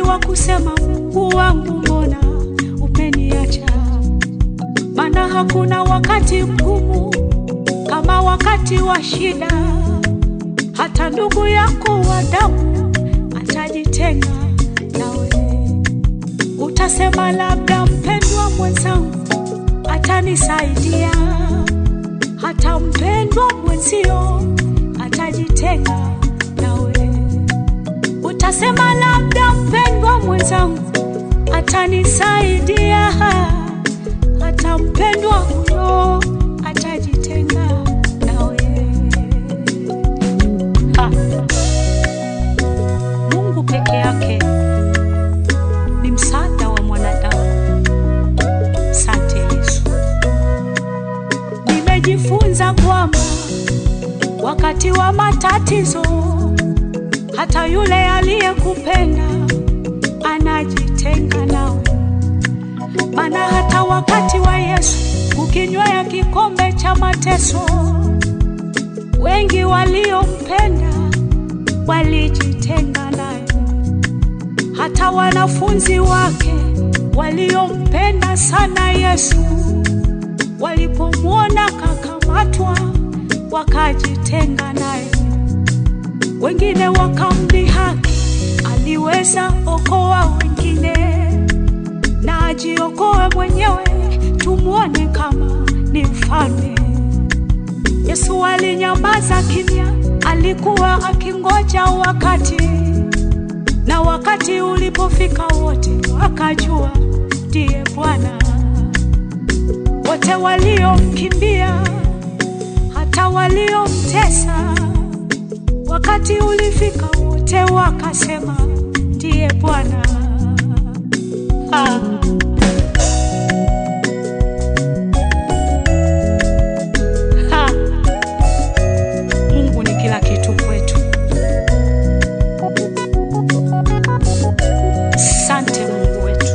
wa kusema Mungu wangu, mbona umeniacha? Maana hakuna wakati mgumu kama wakati wa shida. Hata ndugu yako wa damu atajitenga nawe. Utasema labda mpendwa mwenzangu atanisaidia, hata mpendwa mwenzio atajitenga nawe. Utasema labda mpendwa mwenzangu atanisaidia, hata mpendwa huyo atajitenga nawe. Ha. Mungu peke yake ni msaada wa mwanadamu. Sante Yesu. Nimejifunza kwamba wakati wa matatizo hata yule aliyekupenda anajitenga nawe. Maana hata wakati wa Yesu kukinywea kikombe cha mateso, wengi waliompenda walijitenga naye. Hata wanafunzi wake waliompenda sana Yesu walipomwona kakamatwa, wakajitenga naye. Wengine wakamdhihaki, aliweza okoa wengine na ajiokoe mwenyewe, tumwone kama ni mfalme. Yesu alinyamaza kimya, alikuwa akingoja wakati, na wakati ulipofika wote wakajua ndiye Bwana. Wote waliomkimbia, hata waliomtesa, wakati ulifika wote wakasema ndiye Bwana. Ah. Ha. Mungu ni kila kitu kwetu. Sante Mungu wetu,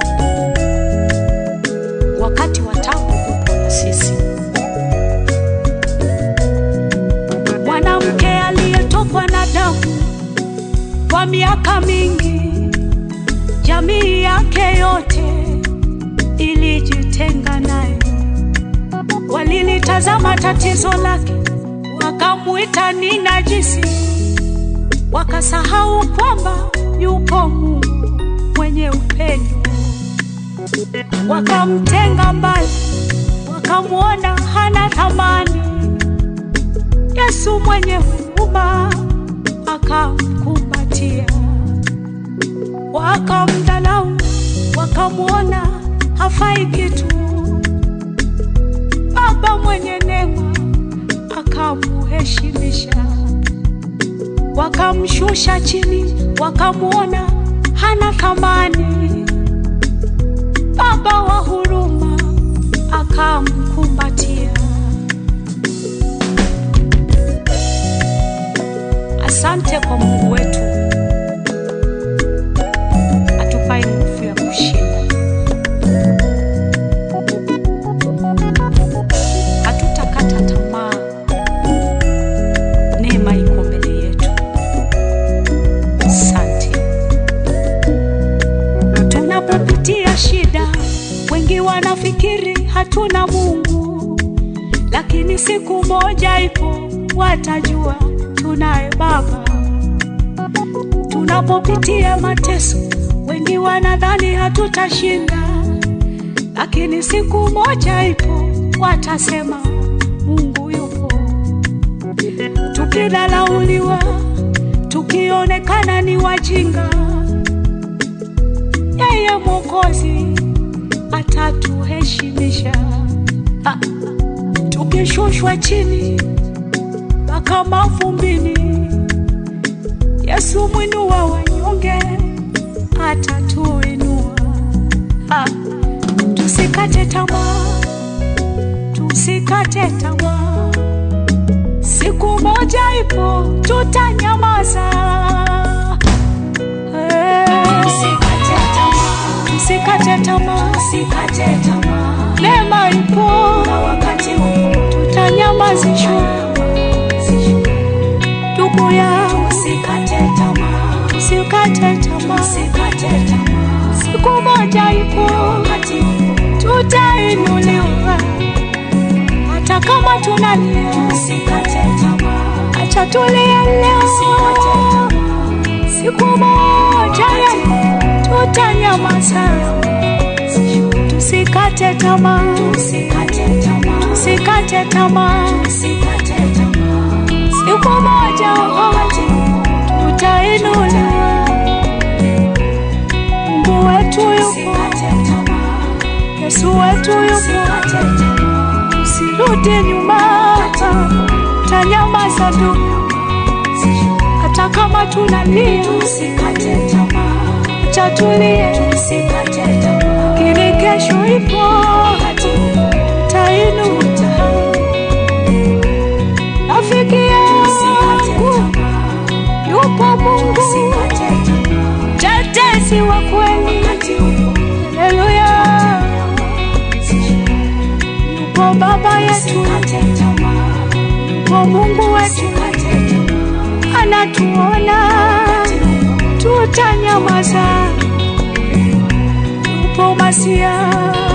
wakati wa taabu upo na sisi. Mwanamke aliyetokwa na damu kwa miaka mingi, jamii yake yote ilijitenga naye. Walilitazama tatizo lake, wakamwita ni najisi, wakasahau kwamba yupo Mungu mwenye upendo. Wakamtenga mbali, wakamwona hana thamani. Yesu mwenye huruma akamkumbatia, wakamdhalau, wakamwona hafai kitu. Baba mwenye neema akamuheshimisha, wakamshusha chini, wakamwona hana thamani. Baba wa huruma akamkumbatia. Asante kwa Mungu wetu atupae nguvu ya kushinda. Hatutakata tamaa, neema iko mbele yetu. Asante. Tunapopitia shida, wengi wanafikiri hatuna Mungu, lakini siku moja ipo watajua tunaye Baba. Tunapopitia mateso, wengi wanadhani hatutashinda, lakini siku moja ipo watasema Mungu yupo. Tukidhalauliwa, tukionekana ni wajinga, yeye Mwokozi atatuheshimisha. Ah, Tukishushwa chini mpaka mavumbini, Yesu mwinua wanyonge atatuinua. Ah, Tusikate tamaa, tusikate tamaa, siku moja ipo tutanyamaza. Eh, Usikate tamaa, Tusikate tamaa, usikate tamaa, neema ipo, na wakati upo tutanyamazishwa. Ndugu yangu, usikate tamaa, usikate tamaa, usikate kama tunalia, Usikate tamaa. acha tulie leo. Usikate tamaa. Siku moja ya tutanyamaza, tusikate tamaa, Usikate tamaa. tusikate tamaa. Usikate tamaa. Siku moja Wakati upo. tutainuliwa. Mungu wetu yupo, Usikate tamaa. Yesu wetu yupo. Usikate tamaa. Usirudi nyuma, tanyamaza tu, hata kama tunalia, Usikate tamaa. acha tulie, Usikate tamaa. ili kesho ipo, Wakati upo. tainuka. Rafiki Usikate yangu tamaa. yupo Mungu, Usikate tamaa. tetesi wa kweli. Wakati upo. Haleluya, yupo Baba yetu, Usikate tamaa. yupo Mungu wetu, Usikate tamaa. anatuona Wakati upo. tutanyamaza. Yupo Masia,